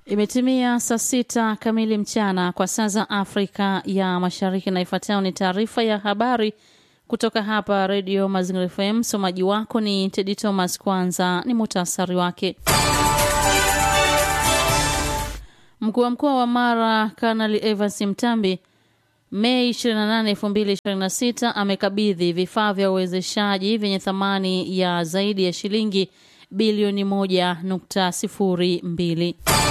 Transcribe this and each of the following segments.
Imetimia saa sita kamili mchana kwa saa za Afrika ya Mashariki, na ifuatayo ni taarifa ya habari kutoka hapa Redio Mazingira FM. Msomaji wako ni Tedi Thomas. Kwanza ni muhtasari wake. Mkuu wa mkoa wa Mara Kanali Evans Mtambi Mei 28, 2026 amekabidhi vifaa vya uwezeshaji vyenye thamani ya zaidi ya shilingi bilioni 1.02.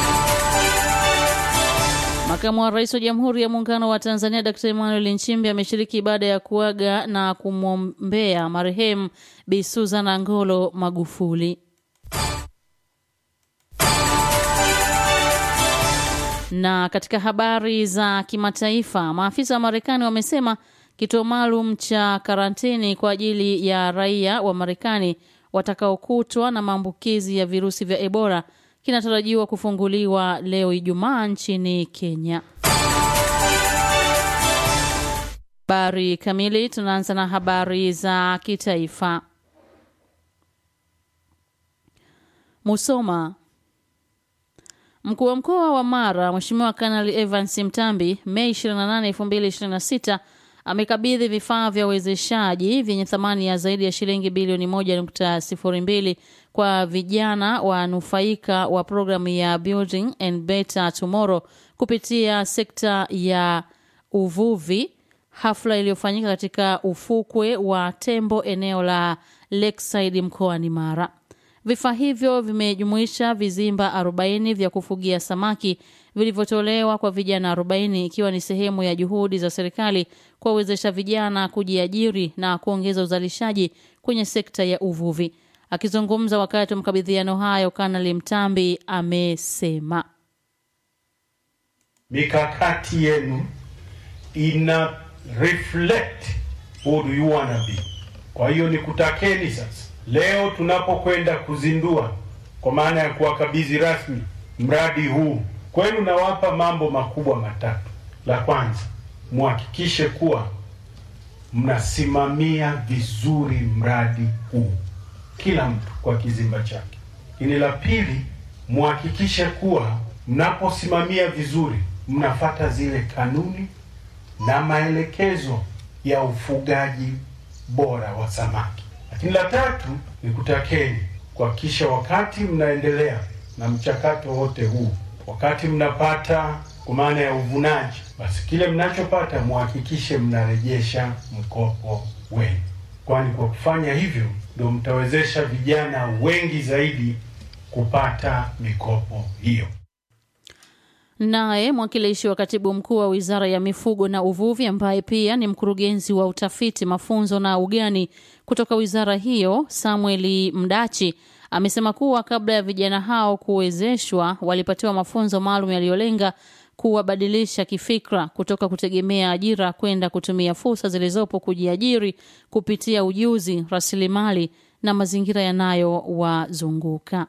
Makamu wa Rais wa Jamhuri ya Muungano wa Tanzania Dr. Emmanuel Nchimbi ameshiriki ibada ya kuaga na kumwombea marehemu Bi Susan Angolo Magufuli. Na katika habari za kimataifa, maafisa wa Marekani wamesema kituo maalum cha karantini kwa ajili ya raia wa Marekani watakaokutwa na maambukizi ya virusi vya Ebola kinatarajiwa kufunguliwa leo Ijumaa nchini Kenya. Habari kamili, tunaanza na habari za kitaifa. Musoma. Mkuu wa mkoa wa Mara Mheshimiwa Kanali Evans Mtambi Mei 28, 2026 amekabidhi vifaa vya uwezeshaji vyenye thamani ya zaidi ya shilingi bilioni 1.02 kwa vijana wanufaika wa programu ya Building and Better Tomorrow kupitia sekta ya uvuvi, hafla iliyofanyika katika ufukwe wa Tembo eneo la Lakeside mkoani Mara. Vifaa hivyo vimejumuisha vizimba 40 vya kufugia samaki vilivyotolewa kwa vijana 40 ikiwa ni sehemu ya juhudi za serikali kuwawezesha vijana kujiajiri na kuongeza uzalishaji kwenye sekta ya uvuvi. Akizungumza wakati wa makabidhiano hayo, Kanali Mtambi amesema mikakati yenu ina reflect who do you wanna be. Kwa hiyo nikutakeni sasa leo tunapokwenda kuzindua kwa maana ya kuwakabidhi rasmi mradi huu kwenu, nawapa mambo makubwa matatu. La kwanza, muhakikishe kuwa mnasimamia vizuri mradi huu, kila mtu kwa kizimba chake. Ini la pili, muhakikishe kuwa mnaposimamia vizuri, mnafata zile kanuni na maelekezo ya ufugaji bora wa samaki. Lakini la tatu ni kutakeni kuhakikisha wakati mnaendelea na mchakato wote huu, wakati mnapata kwa maana ya uvunaji, basi kile mnachopata muhakikishe mnarejesha mkopo wenu, kwani kwa kufanya hivyo ndio mtawezesha vijana wengi zaidi kupata mikopo hiyo. Naye mwakilishi wa katibu mkuu wa wizara ya mifugo na uvuvi ambaye pia ni mkurugenzi wa utafiti, mafunzo na ugani kutoka wizara hiyo, Samueli Mdachi amesema kuwa kabla ya vijana hao kuwezeshwa, walipatiwa mafunzo maalum yaliyolenga kuwabadilisha kifikra kutoka kutegemea ajira kwenda kutumia fursa zilizopo kujiajiri kupitia ujuzi, rasilimali na mazingira yanayowazunguka.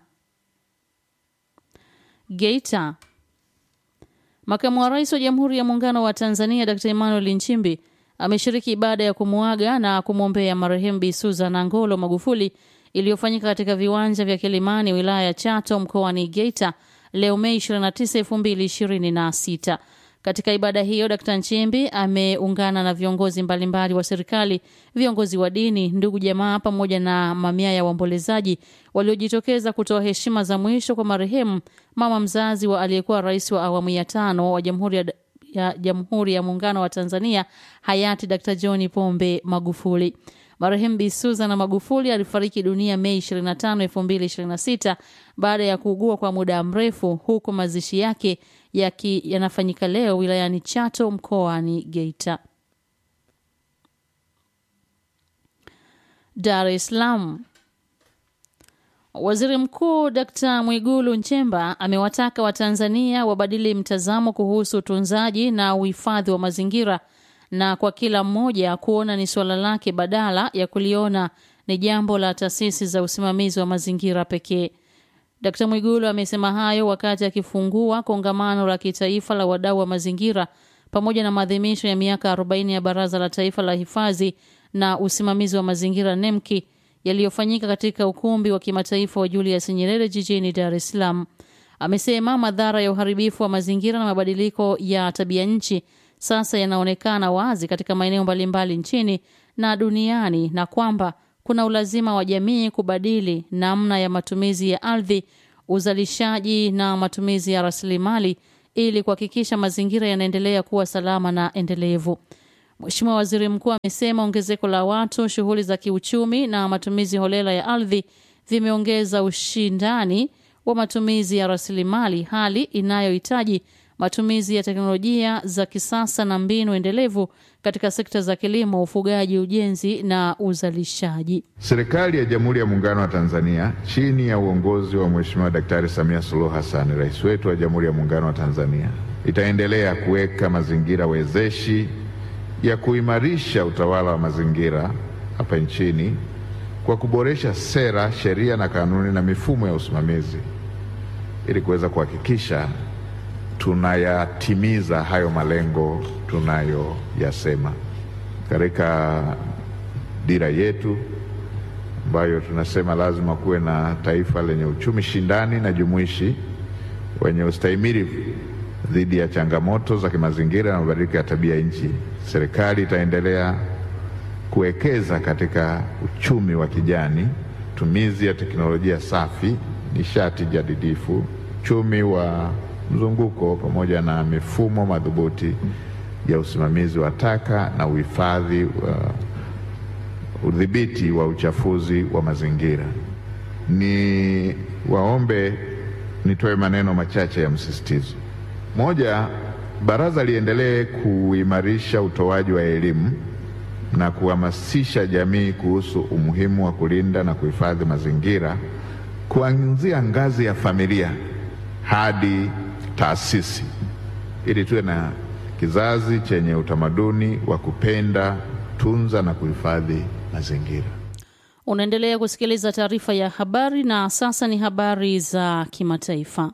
Geita. Makamu wa Rais wa Jamhuri ya Muungano wa Tanzania Dr. Emmanuel Nchimbi ameshiriki ibada ya kumuaga na kumwombea marehemu Bi Susan Angolo Magufuli iliyofanyika katika viwanja vya Kilimani, wilaya ya Chato, mkoani Geita leo Mei 29, 2026. Katika ibada hiyo, Dkt. Nchimbi ameungana na viongozi mbalimbali wa serikali, viongozi wa dini, ndugu jamaa, pamoja na mamia ya waombolezaji waliojitokeza kutoa heshima za mwisho kwa marehemu mama mzazi wa aliyekuwa rais wa awamu ya tano wa Jamhuri ya, ya Jamhuri ya Muungano wa Tanzania hayati Dkt. John Pombe Magufuli. Marehemu Bi Susan Magufuli alifariki dunia Mei 25, 2026 baada ya kuugua kwa muda mrefu, huku mazishi yake yaki yanafanyika leo wilayani Chato mkoani Geita. Dar es Salaam. Waziri Mkuu Dkt. Mwigulu Nchemba amewataka Watanzania wabadili mtazamo kuhusu utunzaji na uhifadhi wa mazingira na kwa kila mmoja kuona ni suala lake badala ya kuliona ni jambo la taasisi za usimamizi wa mazingira pekee. Dkt. Mwigulu amesema hayo wakati akifungua kongamano la kitaifa la wadau wa mazingira pamoja na maadhimisho ya miaka 40 ya Baraza la Taifa la Hifadhi na Usimamizi wa Mazingira NEMKI yaliyofanyika katika ukumbi wa kimataifa wa Julius Nyerere jijini Dar es Salaam. Amesema madhara ya uharibifu wa mazingira na mabadiliko ya tabia nchi sasa yanaonekana wazi katika maeneo mbalimbali nchini na duniani na kwamba kuna ulazima wa jamii kubadili namna ya matumizi ya ardhi, uzalishaji na matumizi ya rasilimali ili kuhakikisha mazingira yanaendelea kuwa salama na endelevu. Mheshimiwa Waziri Mkuu amesema ongezeko la watu, shughuli za kiuchumi na matumizi holela ya ardhi vimeongeza ushindani wa matumizi ya rasilimali, hali inayohitaji matumizi ya teknolojia za kisasa na mbinu endelevu katika sekta za kilimo, ufugaji, ujenzi na uzalishaji. Serikali ya Jamhuri ya Muungano wa Tanzania chini ya uongozi wa Mheshimiwa Daktari Samia Suluhu Hassan, rais wetu wa Jamhuri ya Muungano wa Tanzania, itaendelea kuweka mazingira wezeshi ya kuimarisha utawala wa mazingira hapa nchini kwa kuboresha sera, sheria na kanuni na mifumo ya usimamizi ili kuweza kuhakikisha tunayatimiza hayo malengo tunayoyasema katika dira yetu ambayo tunasema lazima kuwe na taifa lenye uchumi shindani na jumuishi wenye ustahimilivu dhidi ya changamoto za kimazingira na mabadiliko ya tabia nchi. Serikali itaendelea kuwekeza katika uchumi wa kijani, tumizi ya teknolojia safi, nishati jadidifu, uchumi wa mzunguko pamoja na mifumo madhubuti ya usimamizi wa taka na uhifadhi wa udhibiti wa uchafuzi wa mazingira. Ni waombe nitoe maneno machache ya msisitizo. Moja, baraza liendelee kuimarisha utoaji wa elimu na kuhamasisha jamii kuhusu umuhimu wa kulinda na kuhifadhi mazingira kuanzia ngazi ya familia hadi taasisi ili tuwe na kizazi chenye utamaduni wa kupenda, tunza na kuhifadhi mazingira. Unaendelea kusikiliza taarifa ya habari na sasa ni habari za kimataifa.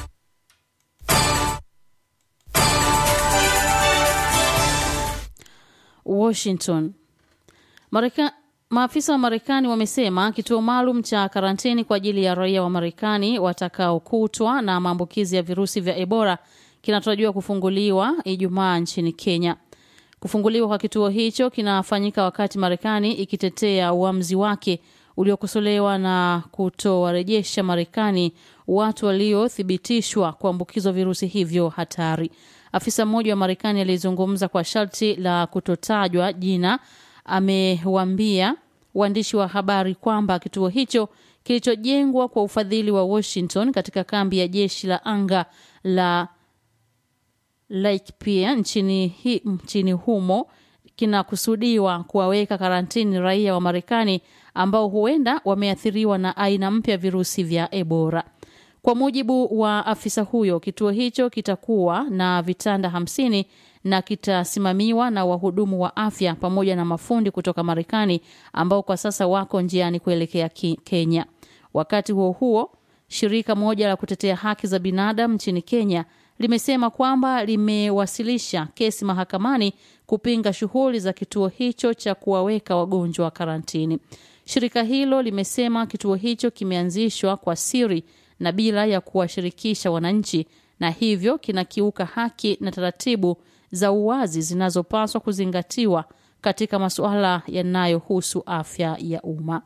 Washington. Marika, maafisa wa Marekani wamesema kituo maalum cha karantini kwa ajili ya raia wa Marekani watakaokutwa na maambukizi ya virusi vya Ebola kinatarajiwa kufunguliwa Ijumaa nchini Kenya. Kufunguliwa kwa kituo hicho kinafanyika wakati Marekani ikitetea uamuzi wake uliokosolewa na kutowarejesha Marekani watu waliothibitishwa kuambukizwa virusi hivyo hatari. Afisa mmoja wa Marekani aliyezungumza kwa sharti la kutotajwa jina amewaambia waandishi wa habari kwamba kituo hicho kilichojengwa kwa ufadhili wa Washington katika kambi ya jeshi la anga la Laikipia nchini, hi, nchini humo kinakusudiwa kuwaweka karantini raia wa Marekani ambao huenda wameathiriwa na aina mpya virusi vya Ebola. Kwa mujibu wa afisa huyo, kituo hicho kitakuwa na vitanda hamsini na kitasimamiwa na wahudumu wa afya pamoja na mafundi kutoka Marekani ambao kwa sasa wako njiani kuelekea Kenya. Wakati huo huo, shirika moja la kutetea haki za binadamu nchini Kenya limesema kwamba limewasilisha kesi mahakamani kupinga shughuli za kituo hicho cha kuwaweka wagonjwa wa karantini. Shirika hilo limesema kituo hicho kimeanzishwa kwa siri na bila ya kuwashirikisha wananchi na hivyo kinakiuka haki na taratibu za uwazi zinazopaswa kuzingatiwa katika masuala yanayohusu afya ya umma.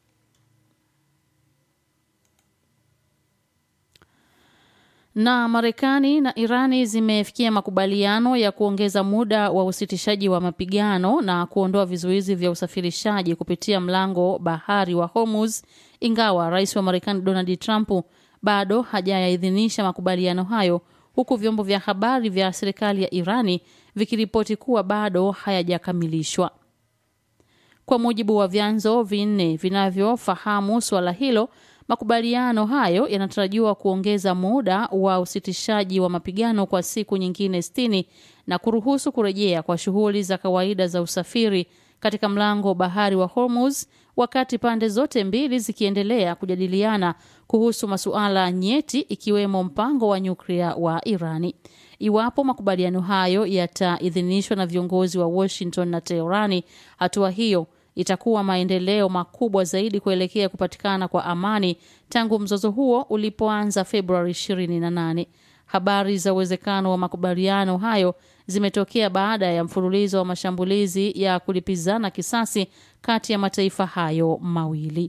Na Marekani na Irani zimefikia makubaliano ya kuongeza muda wa usitishaji wa mapigano na kuondoa vizuizi vya usafirishaji kupitia mlango bahari wa Hormuz, ingawa rais wa Marekani Donald Trump bado hajayaidhinisha makubaliano hayo, huku vyombo vya habari vya serikali ya Irani vikiripoti kuwa bado hayajakamilishwa. Kwa mujibu wa vyanzo vinne vinavyofahamu suala hilo, makubaliano hayo yanatarajiwa kuongeza muda wa usitishaji wa mapigano kwa siku nyingine sitini na kuruhusu kurejea kwa shughuli za kawaida za usafiri katika mlango bahari wa Hormuz, wakati pande zote mbili zikiendelea kujadiliana kuhusu masuala nyeti ikiwemo mpango wa nyuklia wa Irani. Iwapo makubaliano hayo yataidhinishwa na viongozi wa Washington na Teherani, hatua hiyo itakuwa maendeleo makubwa zaidi kuelekea kupatikana kwa amani tangu mzozo huo ulipoanza Februari 28. Habari za uwezekano wa makubaliano hayo zimetokea baada ya mfululizo wa mashambulizi ya kulipizana kisasi kati ya mataifa hayo mawili.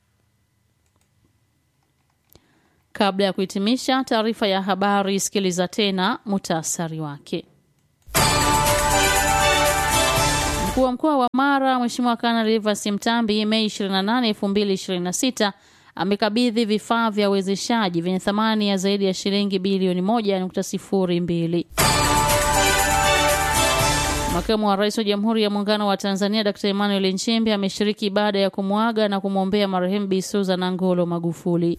Kabla ya kuhitimisha taarifa ya habari, sikiliza tena muhtasari wake. Mkuu wa mkoa wa Mara Mheshimiwa Kanali Rivers Mtambi Mei 28, 2026 amekabidhi vifaa vya uwezeshaji vyenye thamani ya zaidi ya shilingi bilioni 1.02. Makamu wa Rais wa Jamhuri ya Muungano wa Tanzania Dr. Emmanuel Nchimbi ameshiriki ibada ya kumwaga na kumwombea marehemu Bi Susan Angolo Magufuli.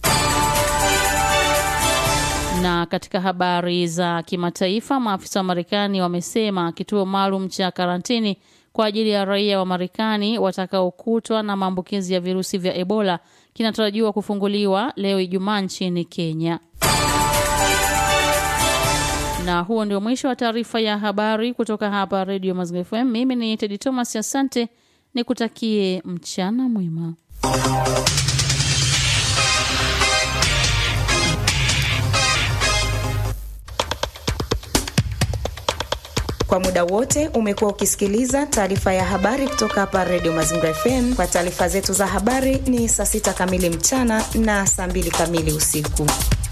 Na katika habari za kimataifa, maafisa wa Marekani wamesema kituo maalum cha karantini kwa ajili ya raia wa Marekani watakaokutwa na maambukizi ya virusi vya Ebola kinatarajiwa kufunguliwa leo Ijumaa nchini Kenya. Na huo ndio mwisho wa taarifa ya habari kutoka hapa Radio Mazingira FM. Mimi ni Tedi Thomas, asante, nikutakie mchana mwema. Kwa muda wote umekuwa ukisikiliza taarifa ya habari kutoka hapa Radio Mazingira FM. Kwa taarifa zetu za habari ni saa sita kamili mchana na saa mbili kamili usiku.